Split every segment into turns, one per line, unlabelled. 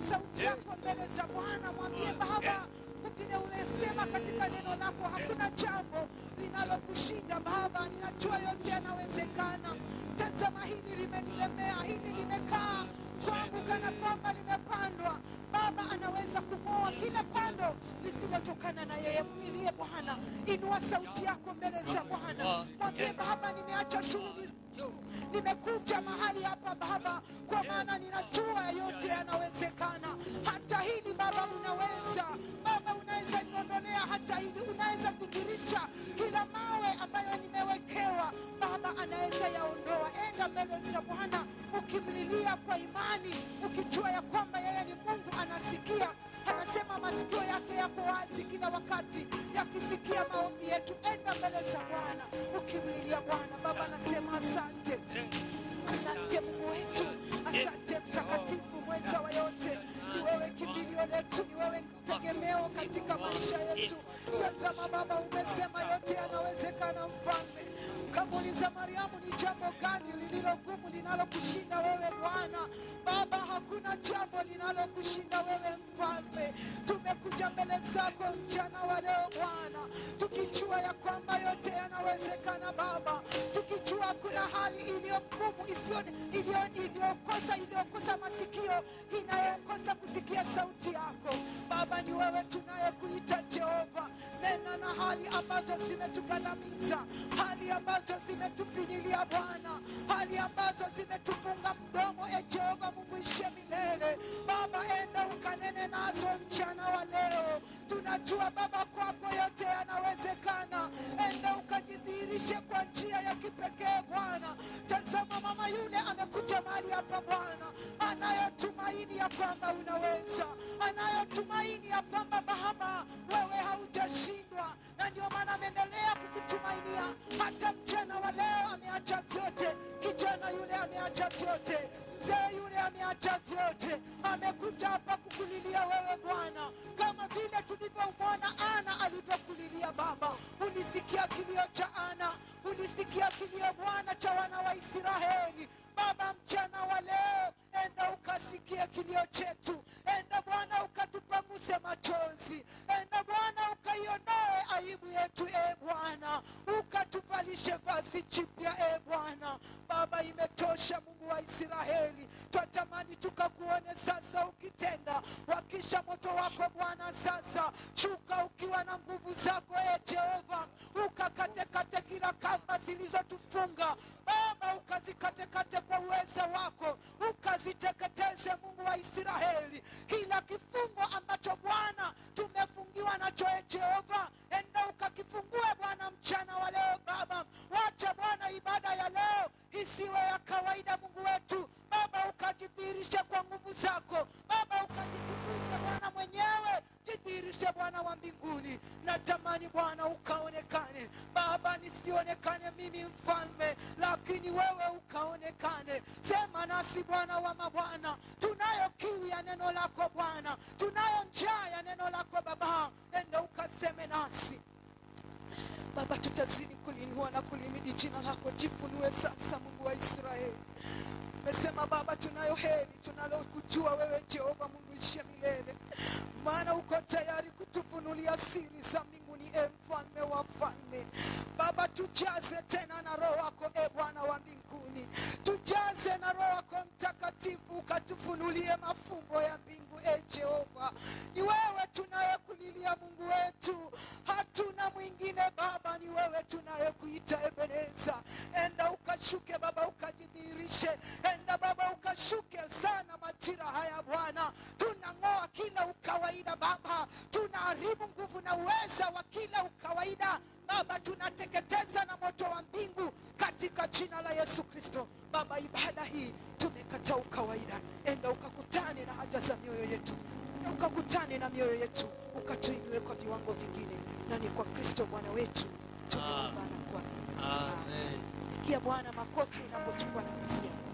sauti yako mbele za Bwana, mwambie Baba, vile umesema katika neno lako, hakuna jambo linalokushinda Baba. Ninajua yote yanawezekana. Tazama, hili limenilemea, hili limekaa kwangu kana kwamba limepandwa. Baba anaweza kung'oa kila pando lisilotokana na yeye. Mlilie Bwana, inua sauti yako mbele za Bwana, mwambie Baba, nimeacha shughuli zangu, nimekuja mahali hapa Baba, kwa maana ninajua yote yanawezekana. Hata hili Baba unaweza, Baba unaweza niondolea hata hili, unaweza fikirisha kila mawe ambayo nimewekewa Baba anaweza yaondoa. Enda mbele za Bwana ukimlilia kwa imani, ukijua ya kwamba yeye ni Mungu anasikia. Anasema masikio yake yako wazi kila wakati yakisikia maombi yetu. Enda mbele za Bwana ukimlilia Bwana. Baba anasema asante, asante Mungu wetu, asante mtakatifu, mweza wa yote. Ni wewe kimbilio letu, ni wewe tegemeo katika maisha yetu. Tazama Baba, umesema yote yanawezekana, Mfalme. Kamuuliza Mariamu, ni jambo gani lililo gumu linalokushinda wewe Bwana? Baba, hakuna jambo linalokushinda wewe Mfalme. Tumekuja mbele zako mchana wa leo Bwana, tukijua ya kwamba yote yanawezekana Baba, tukijua kuna hali iliyo ngumu isiyo iliyo- iliyokosa iliyokosa masikio inayokosa kusikia sauti yako Baba, ni wewe tunayekuita Jehova. Nena na hali ambazo zimetugandamiza, hali ambazo zimetufinyilia Bwana, hali ambazo zimetufunga mdomo. E Jehova Mungu ishe milele, Baba, enda ukanene nazo mchana wa leo. Tunajua Baba, kwako yote yanawezekana. Enda ukajidhihirishe kwa njia ya kipekee Bwana. Tazama mama yule amekuja mahali hapa Bwana, anayotumaini ya kwamba unaweza, anayotumaini ya kwamba Baba wewe haujashindwa, na ndio maana ameendelea kukutumainia hata mchana wa leo. Ameacha vyote, kijana yule ameacha vyote, mzee yule ameacha vyote, amekuja hapa kukulilia wewe Bwana, kama vile tulivyomwona Ana alivyokulilia Baba. Ulisikia kilio cha Ana, ulisikia kilio Bwana cha wana wa Israeli. Baba, mchana wa leo, enda ukasikie kilio chetu, enda Bwana ukatupanguse machozi, enda Bwana ukaiondoe aibu yetu, e Bwana, ukatuvalishe vazi jipya, e Bwana. Baba, imetosha Mungu wa Israeli, twatamani tukakuone sasa ukitenda, wakisha moto wako Bwana sasa shuka ukiwa na nguvu zako, e Jehova, ukakatekate kila kamba zilizotufunga Baba, ukazikatekate kwa uweza wako, ukaziteketeze Mungu wa Israeli, kila kifungo ambacho Bwana tumefungiwa nacho, e Jehova, enda ukakifungue Bwana mchana wa leo Baba. Wacha Bwana ibada ya leo isiwe ya kawaida, Mungu wetu Baba, ukajidhihirishe kwa nguvu zako Baba, ukajitukuze Bwana mwenyewe, jidhihirishe Bwana wa mbinguni. Natamani Bwana ukaonekane Baba, nisionekane mimi mfalme, lakini wewe ukaonekane. Sema nasi Bwana wa mabwana, tunayo kiu ya neno lako Bwana, tunayo njaa ya neno lako Baba, enda ukaseme nasi Baba, tutazidi kulinua na kulimidi jina lako. Jifunue sasa, Mungu wa Israeli. Umesema Baba, tunayo heri tunalokujua wewe Jehova Mungu ishe milele, maana uko tayari kutufunulia siri za mbinguni, e mfalme wa falme. Baba, tujaze tena na roho wako, e Bwana wa mbinguni, tujaze na roho wako Mtakatifu, ukatufunulie mafumbo ya mbingu, e Jehova. Ni wewe tunayekulilia Mungu wetu, hatuna mwingine Baba, ni wewe tunayekuita Ebeneza. Enda ukashuke Baba, ukajidhihirishe. Enda Baba, ukashuke sana majira haya Bwana. Tunang'oa kila ukawaida Baba, tunaharibu nguvu na uweza wa kila ukawaida Baba, tunateketeza na moto wa mbingu katika jina la Yesu Kristo. Baba, ibada hii tumekataa ukawaida. Enda ukakutane na haja za mioyo yetu, Enda ukakutane na mioyo yetu, ukatuinue kwa viwango vingine, na ni kwa Kristo Bwana wetu tumeomba na kuamini.
Amen.
Pigia Bwana makofi unapochukua nafasi yako.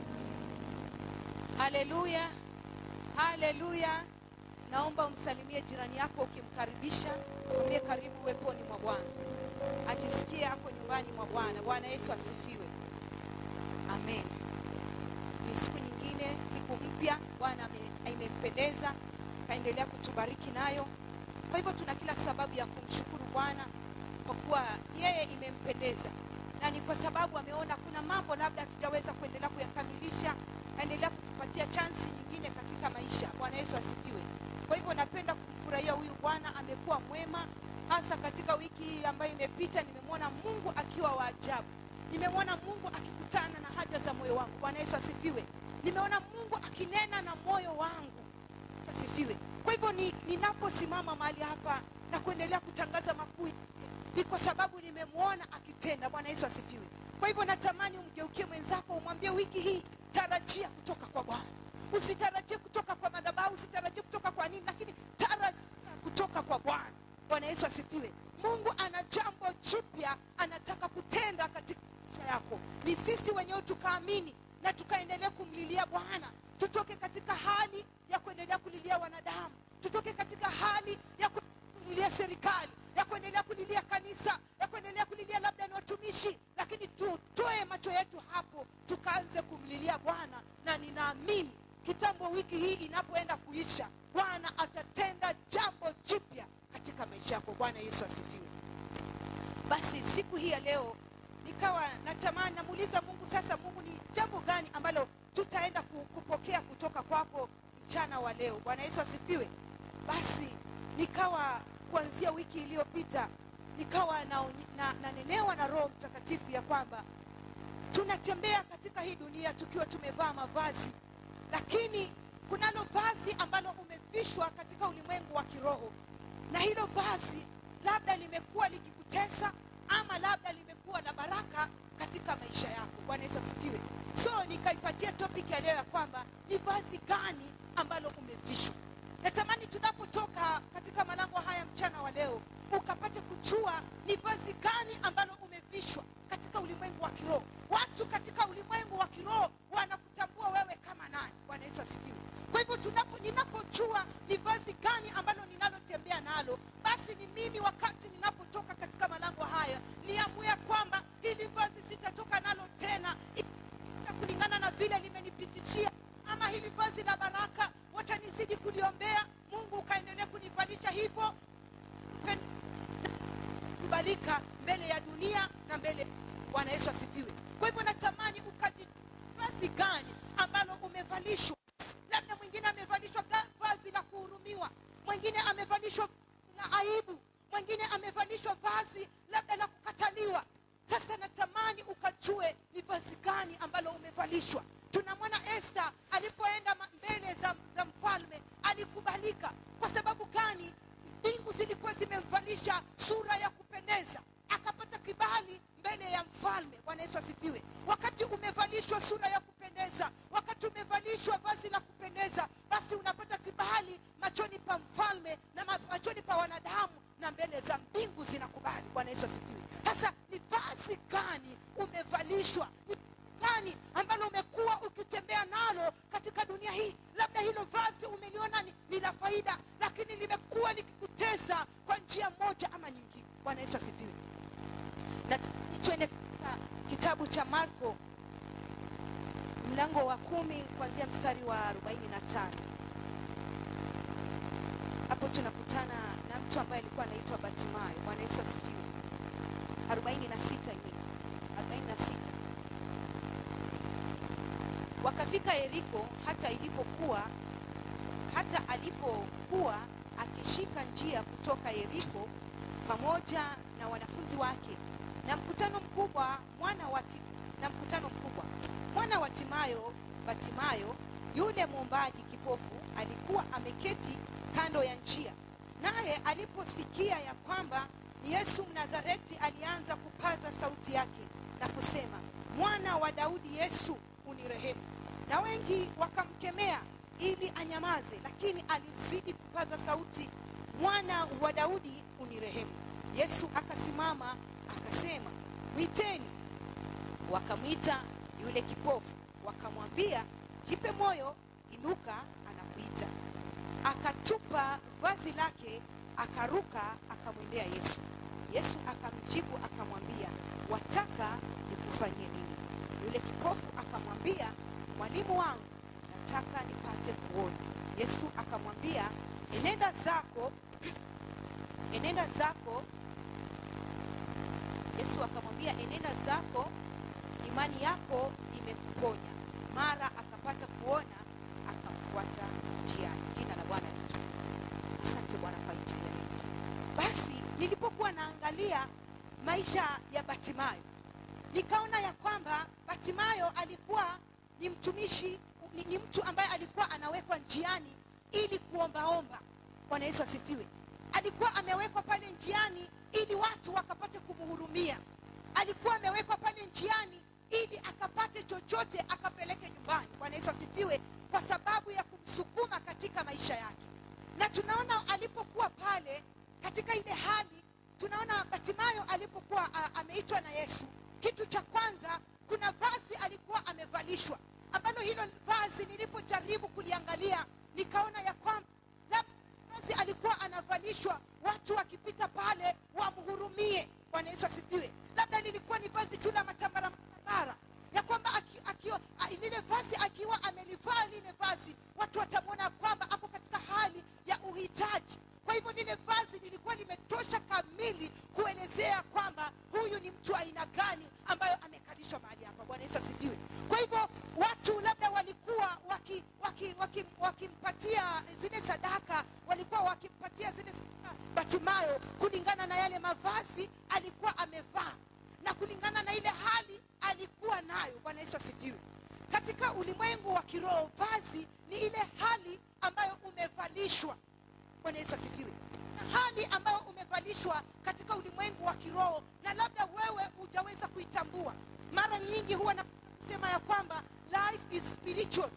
Haleluya, haleluya. Naomba umsalimie jirani yako ukimkaribisha, mwambie karibu uweponi mwa Bwana, ajisikie hapo nyumbani mwa Bwana. Bwana Yesu asifiwe, amen. Ni siku nyingine, siku mpya Bwana ame imempendeza kaendelea kutubariki nayo kwa hivyo tuna kila sababu ya kumshukuru bwana kwa kuwa yeye imempendeza na ni kwa sababu ameona kuna mambo labda hatujaweza kuendelea kuyakamilisha aendelea kutupatia chansi nyingine katika maisha bwana yesu asifiwe kwa hivyo napenda kumfurahia huyu bwana amekuwa mwema hasa katika wiki hii ambayo imepita nimemwona mungu akiwa wa ajabu nimemwona mungu akikutana na haja za moyo wangu bwana yesu asifiwe nimeona mungu akinena na moyo wangu asifiwe kwa hivyo ni- ninaposimama mahali hapa na kuendelea kutangaza makuu yake, ni kwa sababu nimemwona akitenda bwana yesu asifiwe kwa hivyo natamani umgeukie mwenzako umwambie wiki hii tarajia kutoka kwa bwana usitarajie kutoka kwa madhabahu usitarajie kutoka kwa nini lakini tarajia kutoka kwa bwana bwana yesu asifiwe mungu ana jambo jipya anataka kutenda katika maisha yako ni sisi wenyewe tukaamini na tukaendelea kumlilia bwana tutoke katika hali ya kuendelea kulilia wanadamu tutoke katika hali ya ku- kulilia serikali ya kuendelea kulilia kanisa ya kuendelea kulilia labda ni watumishi lakini tutoe macho yetu hapo tukaanze kumlilia bwana na ninaamini kitambo wiki hii inapoenda kuisha bwana atatenda jambo jipya katika maisha yako bwana yesu asifiwe basi siku hii ya leo nikawa natamani namuuliza mungu sasa mungu ni jambo gani ambalo tutaenda ku- kupokea kutoka kwako mchana wa leo bwana yesu asifiwe basi nikawa kuanzia wiki iliyopita nikawa nanenewa na, nanenewa na roho mtakatifu ya kwamba tunatembea katika hii dunia tukiwa tumevaa mavazi lakini kunalo vazi ambalo umevishwa katika ulimwengu wa kiroho na hilo vazi labda limekuwa likikutesa ama labda limekuwa la baraka katika maisha yako bwana yesu asifiwe so nikaipatia topic ya leo ya kwamba ni vazi gani ambalo umevishwa natamani tunapotoka katika malango haya mchana wa leo ukapate kujua ni vazi gani ambalo umevishwa katika ulimwengu wa kiroho watu katika ulimwengu wa kiroho wanakutambua wewe kama nani bwana yesu asifiwe kwa hivyo tunapo ninapojua ni vazi gani ambalo ninalotembea nalo basi ni mimi wakati ninapotoka katika malango haya niamue kwamba hili vazi sitatoka nalo tena ita kulingana na vile limenipitishia ama hili vazi la baraka wacha nizidi kuliombea mungu ukaendelea kunivalisha hivyo Pen- kubalika mbele ya dunia na mbele bwana yesu asifiwe kwa hivyo natamani ukaji vazi gani ambalo umevalishwa labda mwingine amevalishwa ga- vazi la kuhurumiwa mwingine amevalishwa la aibu mwingine amevalishwa vazi labda la kukataliwa sasa natamani ukajue ni vazi gani ambalo umevalishwa tunamwona este alipoenda ma- mbele za, za mfalme alikubalika kwa sababu gani mbingu zilikuwa zimemvalisha sura ya kupendeza akapata kibali mbele ya mfalme bwana yesu asifiwe wakati umevalishwa sura ya kupendeza wakati umevalishwa vazi la kupendeza basi unapata kibali machoni pa mfalme na ma- machoni pa wanadamu na mbele za mbingu zinakubali bwana yesu asifiwe sasa ni vazi gani umevalishwa ni gani ambalo umekuwa ukitembea nalo katika dunia hii labda hilo vazi umeliona ni, ni la faida lakini limekuwa likikuteza kwa njia moja ama nyingine bwana yesu asifiwe na tuende katika kitabu cha marko mlango wa kumi kuanzia mstari wa 45 hapo tunakutana na mtu ambaye alikuwa anaitwa batimayo bwana yesu asifiwe 46 hivi 46 wakafika yeriko hata ilipokuwa hata alipokuwa akishika njia kutoka yeriko pamoja na wanafunzi wake na mkutano mkubwa mwana wa Ti- na mkutano mkubwa mwana wa timayo batimayo yule mwombaji kipofu alikuwa ameketi kando ya njia naye aliposikia ya kwamba ni yesu mnazareti alianza kupaza sauti yake na kusema mwana wa daudi yesu unirehemu na wengi wakamkemea ili anyamaze lakini alizidi kupaza sauti mwana wa daudi unirehemu yesu akasimama akasema mwiteni wakamwita yule kipofu wakamwambia jipe moyo inuka anakuita akatupa vazi lake akaruka akamwendea yesu yesu akamjibu akamwambia wataka nikufanyie nini yule kipofu akamwambia mwalimu wangu nataka nipate kuona yesu akamwambia enenda zako enenda zako yesu akamwambia enenda zako imani yako imekuponya mara akapata kuona akamfuata njiani jina la bwana litukuzwe asante bwana kwa injili ya leo basi nilipokuwa naangalia maisha ya batimayo nikaona ya kwamba batimayo alikuwa ni mtumishi ni, ni mtu ambaye alikuwa anawekwa njiani ili kuombaomba bwana yesu asifiwe alikuwa amewekwa pale njiani ili watu wakapate kumhurumia alikuwa amewekwa pale njiani ili akapate chochote akapeleke nyumbani bwana yesu asifiwe kwa sababu ya kumsukuma katika maisha yake na tunaona alipokuwa pale katika ile hali tunaona batimayo alipokuwa a- ameitwa na yesu kitu cha kwanza kuna vazi alikuwa amevalishwa ambalo hilo vazi nilipojaribu kuliangalia nikaona ya kwamba labda vazi alikuwa anavalishwa watu wakipita pale wamhurumie bwana yesu asifiwe labda lilikuwa ni vazi tu la matambara matambara ya kwamba aki- akio- a- lile vazi akiwa amelivaa lile vazi watu watamwona kwamba ako katika hali ya uhitaji kwa hivyo lile vazi lilikuwa limetosha kamili kuelezea kwamba huyu ni mtu aina gani ambayo amekalishwa mahali hapa bwana yesu asifiwe kwa hivyo watu labda walikuwa wakimpatia waki, waki, wakimpatia zile sadaka walikuwa wakimpatia zile sadaka batimayo kulingana na yale mavazi alikuwa amevaa na kulingana na ile hali alikuwa nayo bwana yesu asifiwe katika ulimwengu wa kiroho vazi ni ile hali ambayo umevalishwa bwana yesu asifiwe na hali ambayo umevalishwa katika ulimwengu wa kiroho na labda wewe hujaweza kuitambua mara nyingi huwa na kusema ya kwamba life is spiritual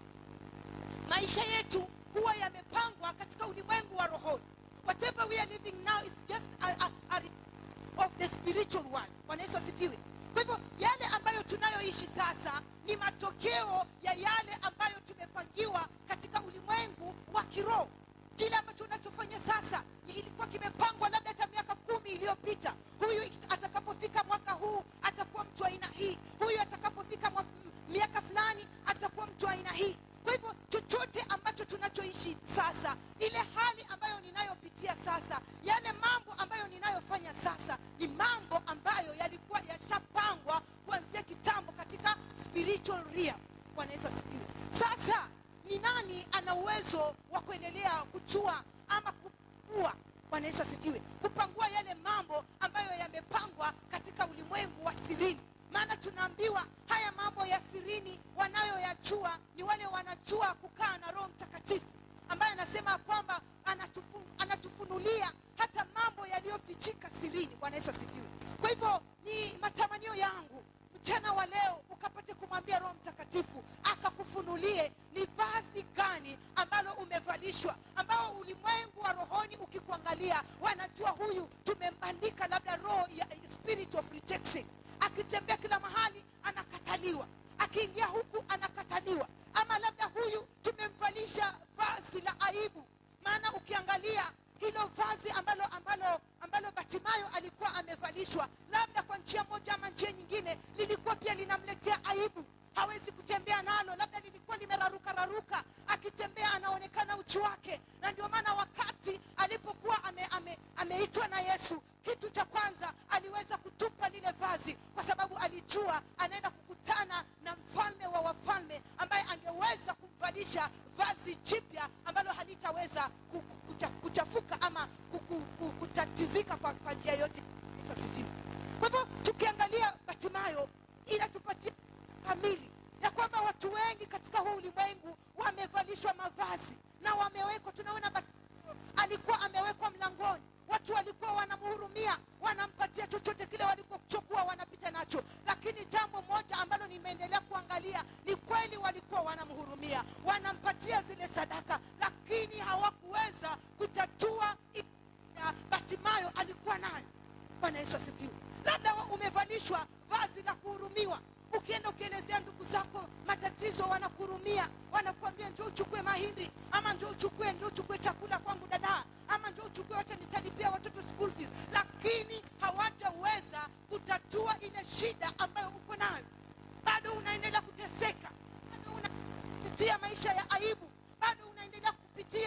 maisha yetu huwa yamepangwa katika ulimwengu wa rohoni whatever we are living now is just a, a, a of the spiritual world bwana yesu asifiwe kwa hivyo yale ambayo tunayoishi sasa ni matokeo ya yale ambayo tumepangiwa katika ulimwengu wa kiroho kile ambacho unachofanya sasa ilikuwa kimepangwa labda hata miaka kumi iliyopita huyu atakapofika mwaka huu atakuwa mtu wa aina hii huyu atakapofika mwaka, miaka fulani atakuwa mtu wa aina hii kwa hivyo chochote ambacho tunachoishi sasa ile hali ambayo ninayopitia sasa yale mambo ambayo ninayofanya sasa ni mambo ambayo yalikuwa yashapangwa kuanzia kitambo katika spiritual realm bwana yesu asifiwe sasa ni nani ana uwezo wa kuendelea kujua ama kupua bwana yesu asifiwe kupangua yale mambo ambayo yamepangwa katika ulimwengu wa sirini maana tunaambiwa haya mambo ya sirini wanayoyajua ni wale wanajua kukaa na roho mtakatifu ambaye anasema kwamba anatufu, anatufunulia hata mambo yaliyofichika sirini bwana yesu asifiwe kwa hivyo ni matamanio yangu mchana wa leo ukapate kumwambia roho mtakatifu akakufunulie ni vazi gani ambalo umevalishwa ambao ulimwengu wa rohoni ukikuangalia wanajua huyu tumembandika labda roho ya spirit of rejection akitembea kila mahali anakataliwa akiingia huku anakataliwa ama labda huyu tumemvalisha vazi la aibu maana ukiangalia hilo vazi ambalo ambalo ambalo batimayo alikuwa amevalishwa labda kwa njia moja ama njia nyingine lilikuwa pia linamletea aibu hawezi kutembea nalo labda lilikuwa limeraruka raruka akitembea anaonekana uchi wake na ndio maana wakati alipokuwa ameitwa ame, ameitwa na yesu kitu cha kwanza aliweza kutupa lile vazi kwa sababu alijua anaenda kukutana na mfalme wa wafalme ambaye angeweza kumvalisha vazi jipya ambalo halitaweza ku- ku- kucha- kuchafuka ama ku- ku- ku- kutatizika kwa, kwa njia yote Yesu asifiwe kwa hivyo tukiangalia batimayo inatupatia kamili ya kwamba watu wengi katika huu ulimwengu wamevalishwa mavazi na wamewekwa tunaona Bat- alikuwa amewekwa mlangoni watu walikuwa wanamhurumia wanampatia chochote kile walichokuwa wanapita nacho lakini jambo moja ambalo nimeendelea kuangalia ni kweli walikuwa wanamhurumia wanampatia zile sadaka lakini hawakuweza kutatua ile ya batimayo alikuwa nayo bwana yesu asifiwe labda wa- umevalishwa vazi la kuhurumiwa ukienda ukielezea ndugu zako matatizo wanakuhurumia wanakuambia njo uchukue mahindi ama njo uchukue njo uchukue chakula kwangu dadaa ama njo uchukue wacha nitalipia watoto school fees lakini hawajaweza kutatua ile shida ambayo uko nayo bado unaendelea kuteseka bado unapitia maisha ya aibu bado unaendelea kupitia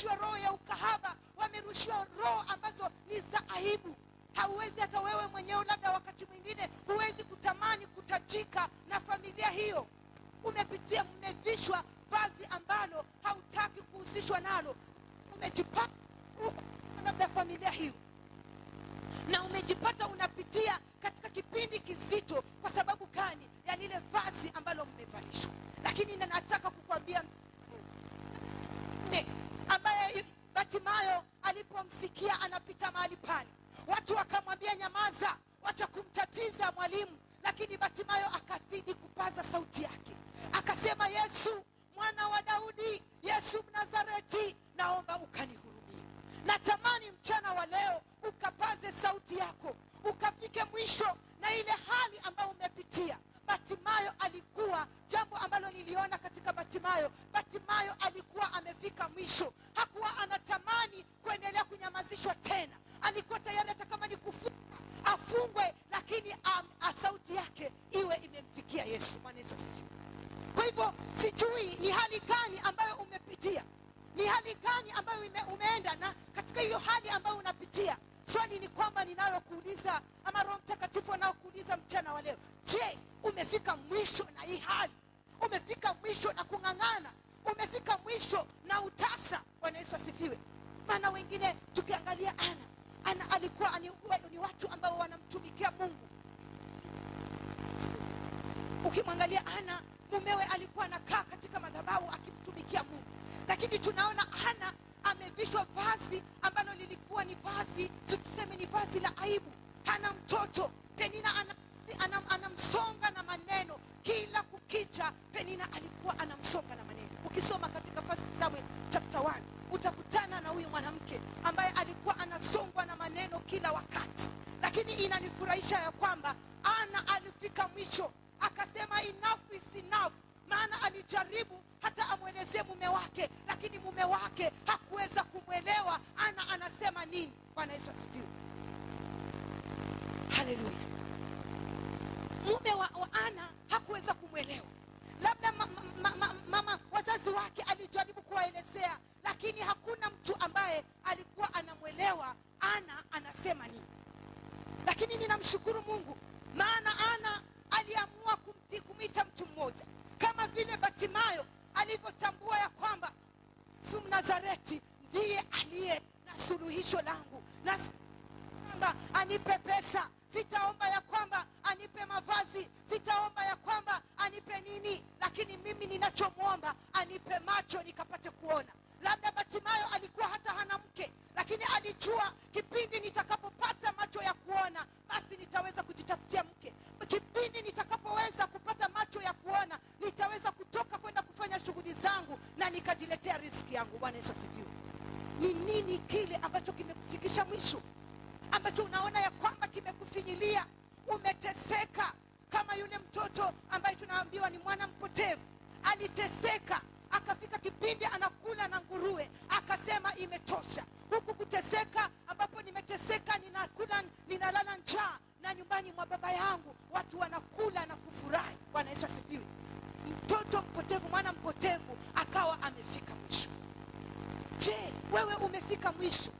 wamerushiwa roho ya ukahaba wamerushiwa roho ambazo ni za aibu hauwezi hata wewe mwenyewe labda wakati mwingine huwezi kutamani kutajika na familia hiyo umepitia mmevishwa vazi ambalo hautaki kuhusishwa nalo umejipata huku labda familia hiyo na umejipata unapitia katika kipindi kizito kwa sababu gani ya lile vazi ambalo mmevalishwa lakini na nataka kukwambia mme ambaye batimayo alipomsikia anapita mahali pale watu wakamwambia nyamaza wacha kumtatiza mwalimu lakini batimayo akazidi kupaza sauti yake akasema yesu mwana wa daudi yesu mnazareti naomba ukanihurumie natamani mchana wa leo ukapaze sauti yako ukafike mwisho na ile hali ambayo umepitia batimayo alikuwa jambo ambalo niliona katika batimayo batimayo alikuwa amefika mwisho hakuwa anatamani kuendelea kunyamazishwa tena alikuwa tayari hata kama ni kufungwa afungwe lakini um, sauti yake iwe imemfikia yesu Bwana Yesu asifiwe kwa hivyo sijui ni hali gani ambayo umepitia ni hali gani ambayo ume, umeenda na katika hiyo hali ambayo unapitia swali ni kwamba ninalokuuliza ama roho mtakatifu anaokuuliza mchana wa leo je umefika mwisho na hii hali umefika mwisho na kung'ang'ana umefika mwisho na utasa bwana yesu asifiwe maana wengine tukiangalia ana ana alikuwa ni, ni watu ambao wanamtumikia mungu ukimwangalia ana mumewe alikuwa anakaa katika madhabahu akimtumikia mungu lakini tunaona ana amevishwa vazi ambalo lilikuwa ni vazi tuseme ni vazi la aibu hana mtoto penina ana anam, anamsonga na maneno kila kukicha penina alikuwa anamsonga na maneno ukisoma katika first samuel chapter 1 utakutana na huyu mwanamke ambaye alikuwa anasongwa na maneno kila wakati lakini inanifurahisha ya kwamba ana alifika mwisho akasema enough is enough maana alijaribu hata amwelezee mume wake lakini mume wake hakuweza kumwelewa ana anasema nini bwana yesu asifiwe haleluya mume wa, wa ana hakuweza kumwelewa labda mama, mama, mama wazazi wake alijaribu kuwaelezea lakini hakuna mtu ambaye alikuwa anamwelewa ana anasema nini lakini ninamshukuru mungu maana ana aliamua kumti, kumwita mtu mmoja kama vile batimayo alivyotambua ya kwamba yesu mnazareti ndiye aliye na suluhisho langu na kwamba anipe pesa sitaomba ya kwamba anipe mavazi sitaomba ya kwamba anipe nini lakini mimi ninachomwomba anipe macho nikapate kuona labda batimayo alikuwa hata hana mke lakini alijua kipindi nitakapopata macho ya kuona basi nitaweza kujitafutia mke kipindi nitakapoweza kupata macho ya kuona nitaweza kutoka kwenda kufanya shughuli zangu na nikajiletea riski yangu bwana yesu asifiwe ni nini kile ambacho kimekufikisha mwisho ambacho unaona ya kwamba kimekufinyilia umeteseka kama yule mtoto ambaye tunaambiwa ni mwana mpotevu aliteseka akafika kipindi anakula na nguruwe akasema imetosha huku kuteseka ambapo nimeteseka ninakula ninalala njaa na nyumbani mwa baba yangu watu wanakula na kufurahi bwana yesu asifiwe mtoto mpotevu mwana mpotevu akawa amefika mwisho je wewe umefika mwisho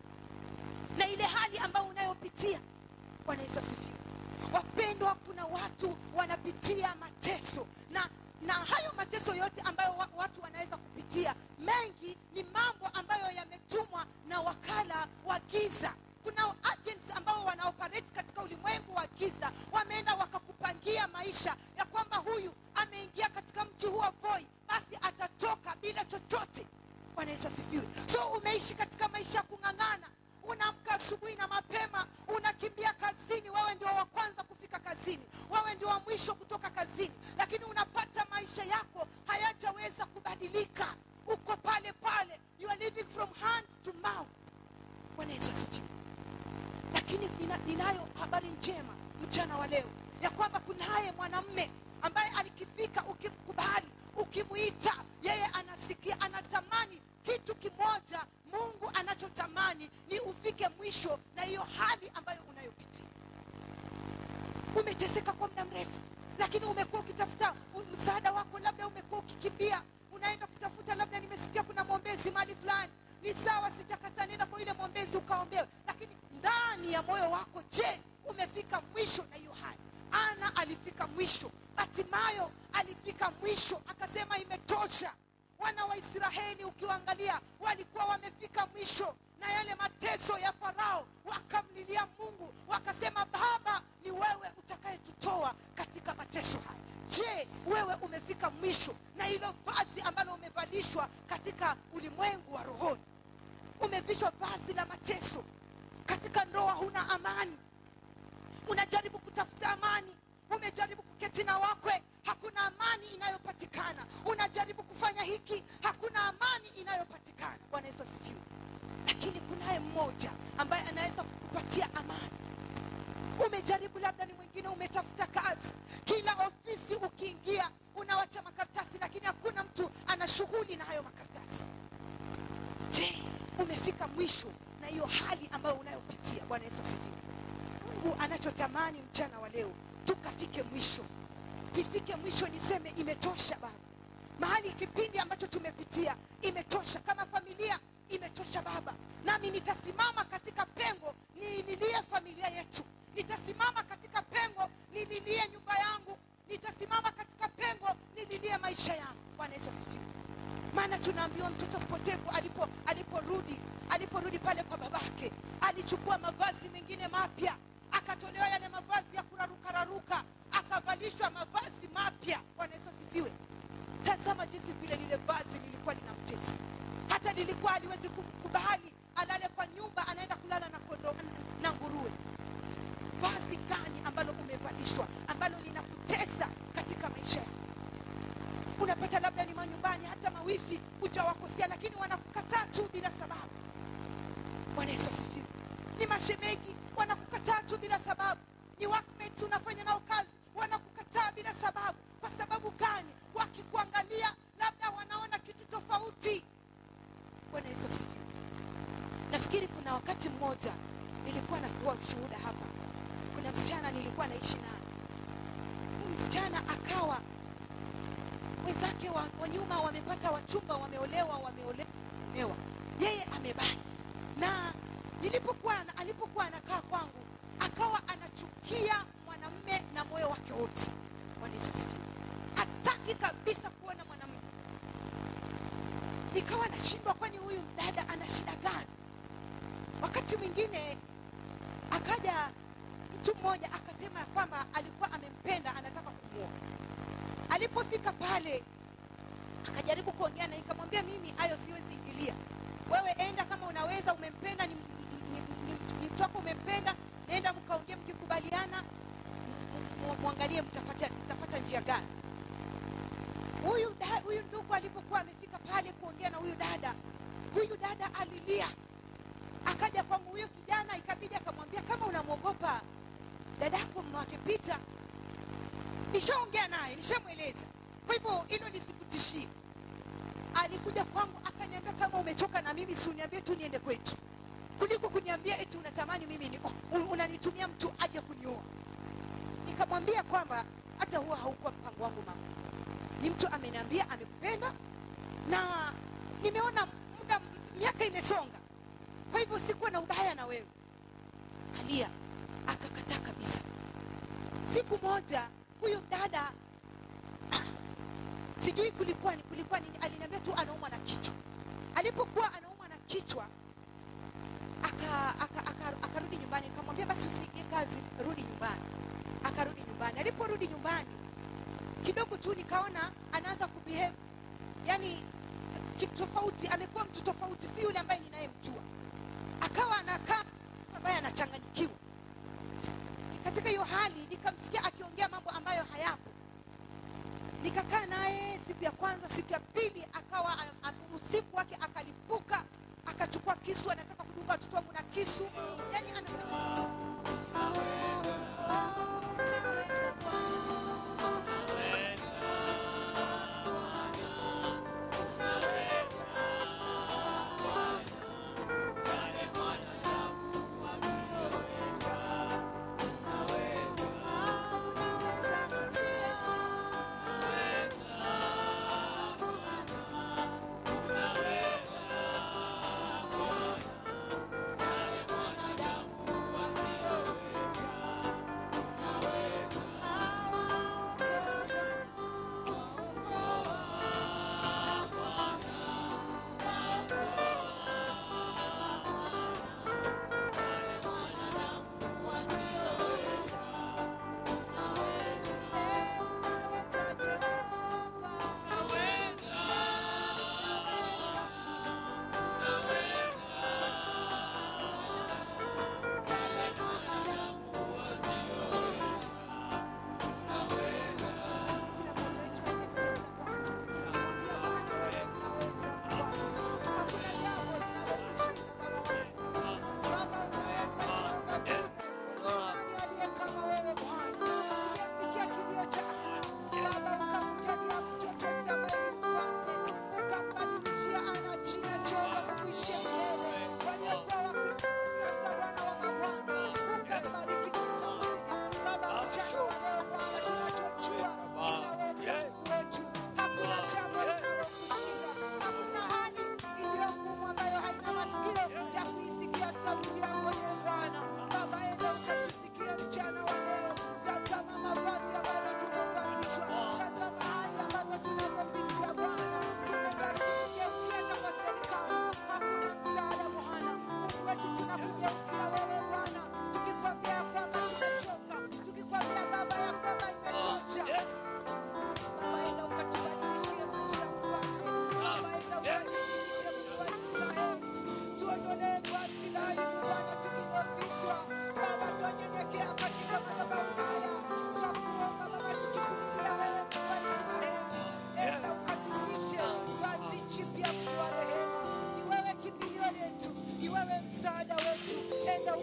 na ile hali ambayo unayopitia bwana yesu asifiwe wapendwa kuna watu wanapitia mateso na na hayo mateso yote ambayo wa, watu wanaweza kupitia mengi ni mambo ambayo yametumwa na wakala wa giza kuna agents ambao wanaoperate katika ulimwengu wa giza wameenda wakakupangia maisha ya kwamba huyu ameingia katika mji huu wa voi basi atatoka bila chochote bwana yesu asifiwe so umeishi katika maisha ya kung'ang'ana unaamka asubuhi na mapema unakimbia kazini wewe ndio wa kwanza kufika kazini wewe ndio wa mwisho kutoka kazini lakini unapata maisha yako hayajaweza kubadilika uko pale pale you are living from hand to mouth bwana yesu asifiwe lakini nina, ninayo habari njema mchana wa leo ya kwamba kunaye mwanamme ambaye alikifika ukimkubali ukimwita yeye anasikia anatamani kitu kimoja mungu anachotamani ni ufike mwisho na hiyo hali ambayo unayopitia umeteseka kwa muda mrefu lakini umekuwa ukitafuta msaada wako labda umekuwa ukikimbia unaenda kutafuta labda nimesikia kuna mwombezi mahali fulani ni sawa sijakata nenda kwa yule mwombezi ukaombewe lakini ndani ya moyo wako je umefika mwisho na hiyo hali ana alifika mwisho hatimayo alifika mwisho akasema imetosha wana wa israeli ukiwaangalia walikuwa wamefika mwisho na yale mateso ya farao wakamlilia mungu wakasema baba ni wewe utakayetutoa katika mateso haya je wewe umefika mwisho na hilo vazi ambalo umevalishwa katika ulimwengu wa rohoni umevishwa vazi la mateso katika ndoa huna amani unajaribu kutafuta amani umejaribu kuketi na wakwe hakuna amani inayopatikana unajaribu kufanya hiki hakuna amani inayopatikana bwana yesu asifiwe lakini kunaye mmoja ambaye anaweza kukupatia amani umejaribu labda ni mwingine umetafuta kazi kila ofisi ukiingia unawacha makaratasi lakini hakuna mtu ana shughuli na hayo makaratasi je umefika mwisho na hiyo hali ambayo unayopitia bwana yesu asifiwe mungu anachotamani mchana wa leo tukafike mwisho nifike mwisho niseme imetosha baba mahali kipindi ambacho tumepitia imetosha kama familia imetosha baba nami nitasimama katika pengo niililie familia yetu nitasimama katika pengo nililie nyumba yangu nitasimama katika pengo nililie maisha yangu bwana yesu asifiwe maana tunaambiwa mtoto mpotevu alipo aliporudi aliporudi pale kwa babake alichukua mavazi mengine mapya akatolewa yale mavazi ya kurarukararuka akavalishwa mavazi mapya bwana yesu asifiwe tazama jinsi vile lile vazi lilikuwa linamtesa hata lilikuwa aliwezi kubali alale kwa nyumba anaenda kulala na kondo na nguruwe vazi gani ambalo umevalishwa ambalo linakutesa katika maisha yako unapata labda ni manyumbani hata mawifi hujawakosea lakini wanakukataa tu bila sababu bwana yesu asifiwe ni mashemegi wanakukataa tu bila sababu ni workmates unafanya nao kazi wanakukataa bila sababu kwa sababu gani wakikuangalia labda wanaona kitu tofauti bwana yesu asifiwe nafikiri kuna wakati mmoja nilikuwa nakuwa ushuhuda hapa kuna msichana nilikuwa naishi naye huyu msichana akawa wenzake wa, wa nyuma wamepata wachumba wameolewa wameolewa yeye amebaki na nilipokuwa alipokuwa anakaa kwangu akawa anachukia mwanamme na moyo wake wote bwana yesu asifiwe hataki kabisa kuona mwanamme nikawa nashindwa kwani huyu dada ana shida gani wakati mwingine akaja mtu mmoja akasema ya kwamba alikuwa amempenda anataka kumwoa alipofika pale akajaribu kuongea na nikamwambia mimi hayo siwezi ingilia wewe enda kama unaweza umempenda ni, ni, ni, ni mtu wako umempenda nenda mkaongea mkikubaliana mwangalie mtafata, mtafata njia gani huyu da, huyu ndugu alipokuwa amefika pale kuongea na huyu dada huyu dada alilia akaja kwangu huyo kijana ikabidi akamwambia kama unamwogopa dadako mwake pita nishaongea naye nishamweleza kwa hivyo hilo lisikutishie alikuja kwangu akaniambia kama umechoka na mimi si uniambie tu niende kwetu kuliko kuniambia eti unatamani mimi ni oh, unanitumia mtu aje kunioa nikamwambia kwamba hata huwa haukuwa mpango wangu mama ni mtu ameniambia amekupenda na nimeona muda miaka imesonga kwa hivyo sikuwa na ubaya na wewe kalia akakataa kabisa siku moja huyu dada sijui kulikuwa ni kulikuwa nini aliniambia tu anaumwa na kichwa alipokuwa anaumwa na kichwa akarudi aka, aka, aka, aka nyumbani nikamwambia basi usiingie kazi rudi nyumbani akarudi nyumbani aliporudi nyumbani kidogo tu nikaona anaanza kubehave yani kitu tofauti amekuwa mtu tofauti si yule ambaye ninayemjua akawa anakaa ambaye anachanganyikiwa katika hiyo hali nikamsikia akiongea mambo ambayo hayapo nikakaa naye siku ya kwanza siku ya pili akawa usiku wake akalipuka akachukua kisu anataka kudunga watoto wangu na kisu yani anasema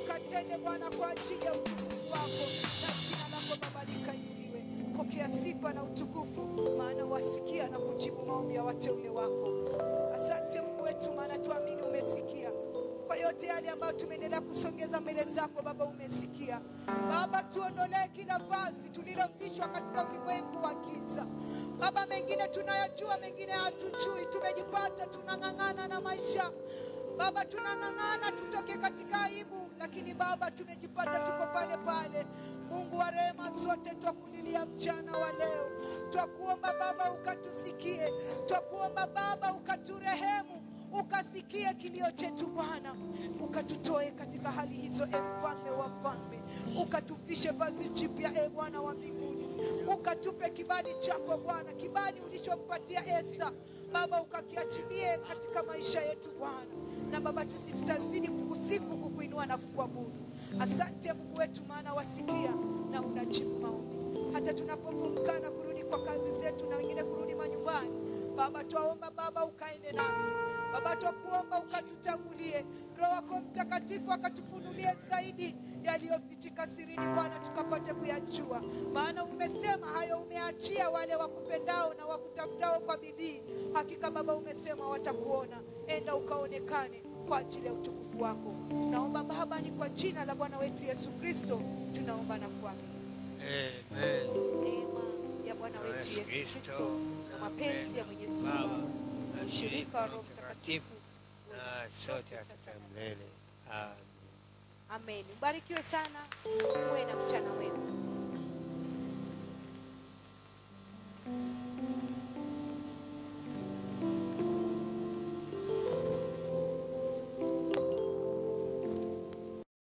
ukatende Bwana kwa ajili ya utukufu wako, na jina lako Baba likainuliwe. Pokea sifa na utukufu, maana wasikia na kujibu maombi ya wateule wako. Asante Mungu wetu, maana tuamini umesikia kwa yote yale ambayo tumeendelea kusongeza mbele zako Baba, umesikia Baba. Tuondolee kila vazi tulilovishwa katika ulimwengu wa giza Baba. Mengine tunayajua, mengine hatujui. Tumejipata tunang'ang'ana na maisha Baba, tunang'ang'ana tutoke katika aibu, lakini Baba tumejipata tuko pale pale. Mungu wa rehema zote, twakulilia mchana wa leo, twakuomba Baba ukatusikie, twakuomba Baba ukaturehemu ukasikie kilio chetu Bwana, ukatutoe katika hali hizo, e mfalme wa falme, ukatuvishe vazi jipya, e Bwana wa mbinguni, ukatupe kibali chako Bwana, kibali ulichompatia Esta Baba, ukakiachilie katika maisha yetu Bwana, na Baba sisi tutazidi kukusifu, kukuinua na kukuabudu. Asante Mungu wetu, maana wasikia na unajibu maombi, hata tunapovumbukana kurudi kwa kazi zetu na wengine kurudi manyumbani Baba, twaomba Baba ukaende nasi Baba, twakuomba ukatutangulie, Roho wako Mtakatifu akatufunulie zaidi yaliyofichika sirini Bwana, tukapate kuyajua, maana umesema hayo umeachia wale wakupendao na wakutafutao kwa bidii. Hakika Baba umesema watakuona, enda ukaonekane kwa ajili ya utukufu wako. Naomba Baba, ni kwa jina la Bwana wetu Yesu Kristo tunaomba na kuamini.
Amen.
Neema ya Bwana wetu Yesu Kristo na mapenzi ya Mwenyezi Mungu na ushirika wa Roho Mtakatifu
na sote katika milele. Amen.
Amen. Mbarikiwe sana, muwe na mchana wema.